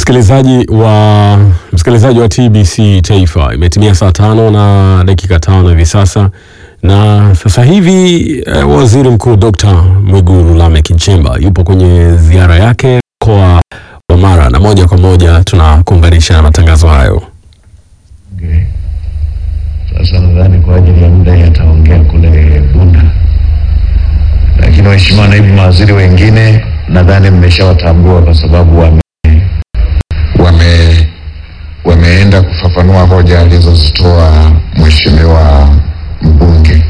Msikilizaji wa msikilizaji wa TBC Taifa, imetimia saa tano na dakika tano hivi sasa, na sasa hivi eh, Waziri Mkuu Dr. Mwigulu Lameck Nchemba yupo kwenye ziara yake mkoa wa Mara, na moja kwa moja tunakuunganisha na matangazo hayo. Okay. Sasa nadhani kwa ajili ya muda yataongea kule Bunda, lakini waheshimiwa naibu mawaziri wengine nadhani mmeshawatambua kwa sababu wame, wame, wameenda kufafanua hoja alizozitoa mheshimiwa mbunge,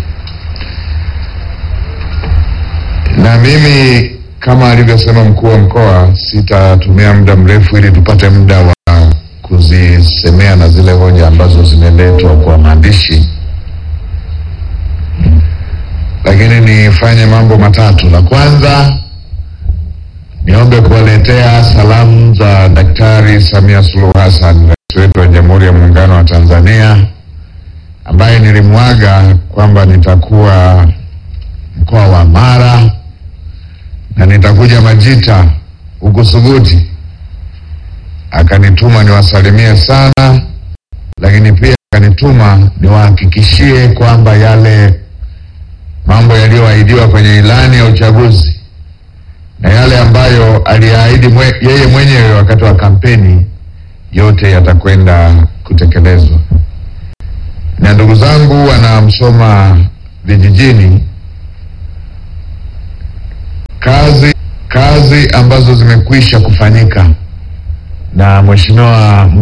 na mimi kama alivyosema mkuu wa mkoa, sitatumia muda mrefu ili tupate muda wa kuzisemea na zile hoja ambazo zimeletwa kwa maandishi, lakini nifanye mambo matatu. La kwanza, niombe kuwaletea salamu za Daktari Samia Suluhu Hassan, rais wetu wa Jamhuri ya Muungano wa Tanzania, ambaye nilimwaga kwamba nitakuwa mkoa wa Mara na nitakuja Majita huku Suguti akanituma niwasalimie sana, lakini pia akanituma niwahakikishie kwamba yale mambo yaliyoahidiwa kwenye ilani ya uchaguzi na yale ambayo aliahidi mwe, yeye mwenyewe wakati wa kampeni yote yatakwenda kutekelezwa. Na ndugu zangu wanamsoma vijijini, kazi kazi ambazo zimekwisha kufanyika na mheshimiwa